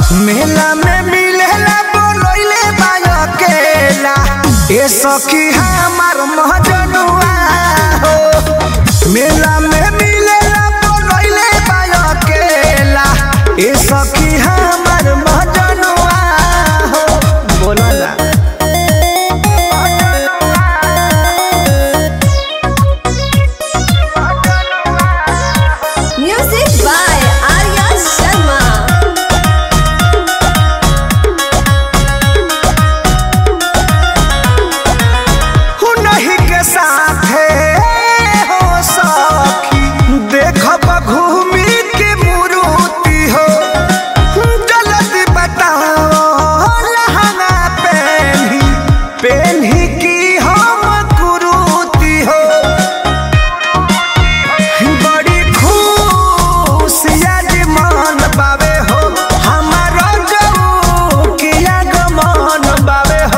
मेला में मिलेला बोलैले बायो केला ए सखी हमार महजनुआ हो मेला में मिलेला बोलैले बायो केला ए सखी हमार महजनुआ हो बोला ना Music by Arya Sharma. हुनहि के साथे हो सखी देखब घूमी के मुरुति हो जल्दी बताओ लहंगा पेन्ही पेन्ही की हम कुरुति हो बड़ी खुशिया जी मन बावे हो हमारा गऊ के आगमन बावे हो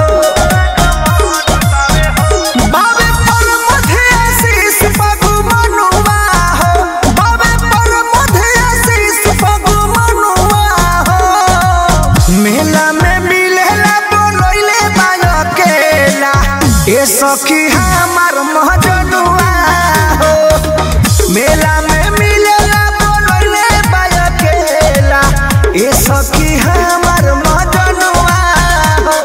बाबे पर मधे आशीष पगु मनुआ हो बाबे पर मधे आशीष पगु मनुआ हो मेला में मिलेला बोलैले बायो केला ए सखी हमार महजनुआ हो मेला में मिलेला बोलैले बायो केला ए सखी हमार महजनुआ हो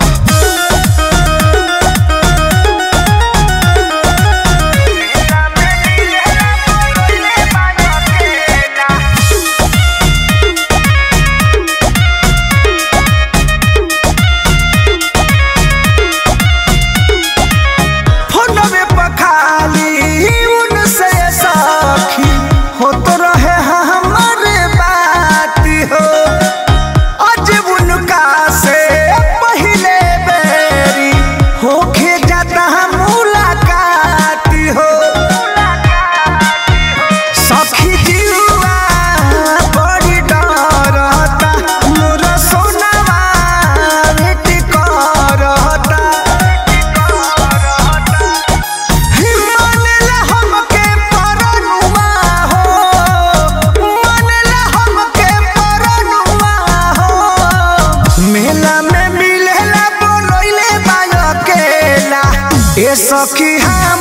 फोनवे पर खाली उनसे सखी होत रहे हमारे बात हो आज उनका से पहले बेरी होके जाता मुलाकात हो सखी जीवा बड़ी डरता मोर सोनावा भेट करता मानेला हमके परनुआ हो मानेला हमके परनुआ हो मेला में मिलेला बोलैले बायो केला ए सखी हम